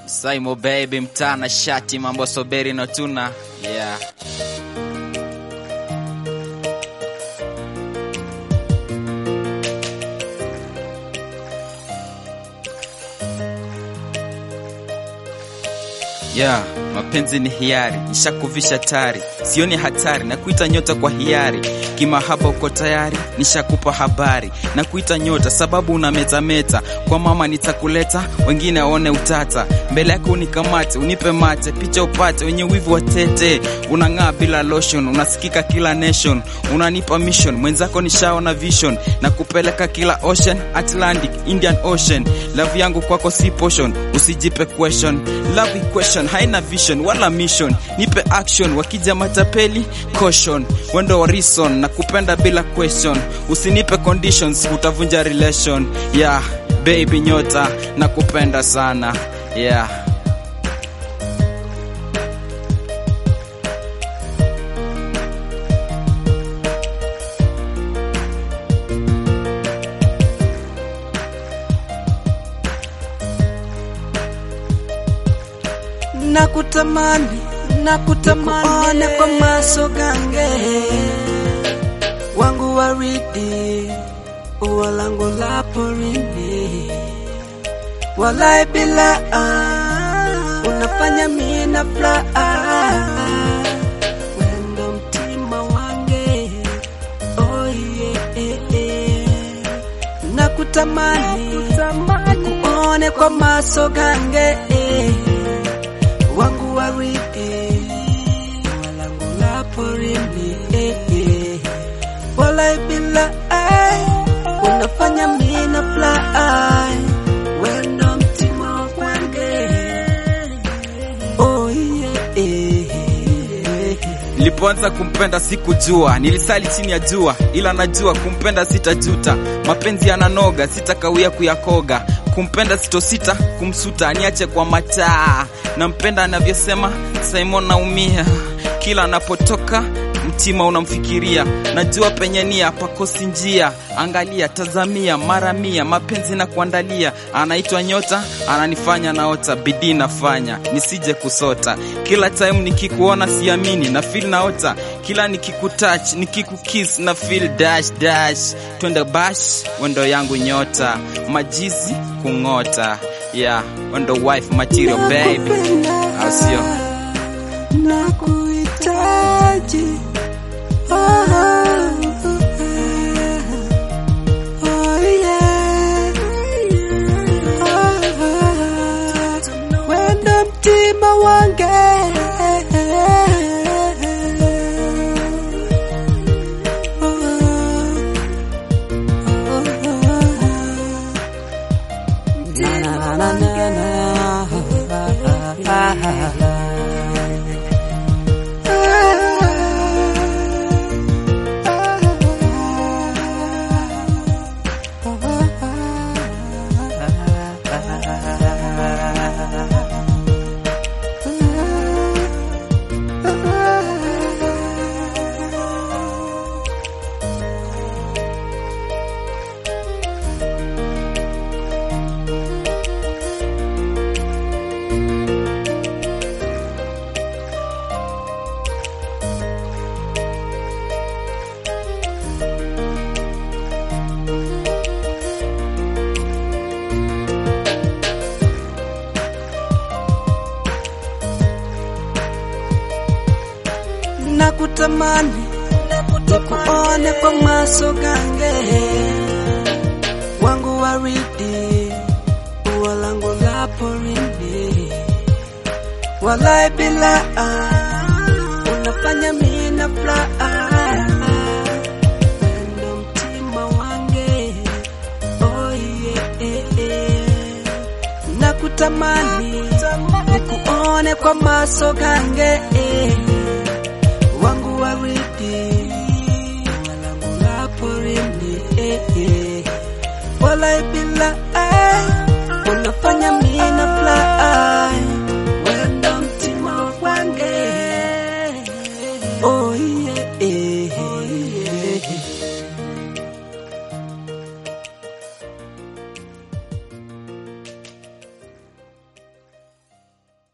Saimo baby mtana shati mambo soberi no tuna yeah. Yeah, mapenzi ni hiari, nishakuvisha tari, sioni hatari na kuita nyota kwa hiari. Kimahaba uko tayari, nishakupa habari na kuita nyota sababu una metameta. Kwa mama nitakuleta, wengine waone utata, mbele yako unikamate, unipe mate, picha upate, wenye wivu watete. Unang'aa bila lotion, unasikika kila nation, unanipa mission, mwenzako nishaona vision na kupeleka kila ocean, Atlantic, Indian Ocean. Love yangu kwako si potion, usijipe question, love equation haina vision wala mission, nipe action. Wakija matapeli caution, wendo wa reason na kupenda bila question, usinipe conditions, utavunja relation. Yeah baby nyota na kupenda sana yeah. nakutamani nakutamani kwa maso gange wangu waridi ua langu la porini walai bila ah, unafanya mina furaha wendo mtima wange oh, yeah, yeah, yeah. nakutamani kuone kwa maso gange eh wangu waridi walangu la porini eh, eh. walai bila ai unafanya mina fly wendo mtima wa kwange oh, yeah, eh, eh. Nilipoanza kumpenda sikujua, nilisali chini ya jua, ila najua kumpenda sitajuta. Mapenzi yananoga, sitakawia kuyakoga. Kumpenda sitosita, kumsuta niache kwa mataa. Nampenda anavyosema Simon, naumia kila anapotoka mtima unamfikiria, najua penye nia pakosi njia. Angalia, tazamia, mara mia, mapenzi na kuandalia. Anaitwa nyota, ananifanya naota, bidii nafanya nisije kusota. Kila time nikikuona siamini, na feel naota. Kila nikikutouch, nikikukiss na feel dash dash. Twende bash, wendo yangu nyota, majizi kung'ota. Yeah, wendo wife material baby, au sio? nakuhitaji oh, oh, oh, yeah. oh, wenda mtima wange Na, na, na, na, na. nakutamani nikuone kwa maso gange wangu waridi ua langu la porini walai bila ah, unafanya mina furaha wendo mtima wange oh, yeah, yeah, yeah. nakutamani nikuone kwa maso gange eh wangu waridi walangu la porini eh, eh. walai bila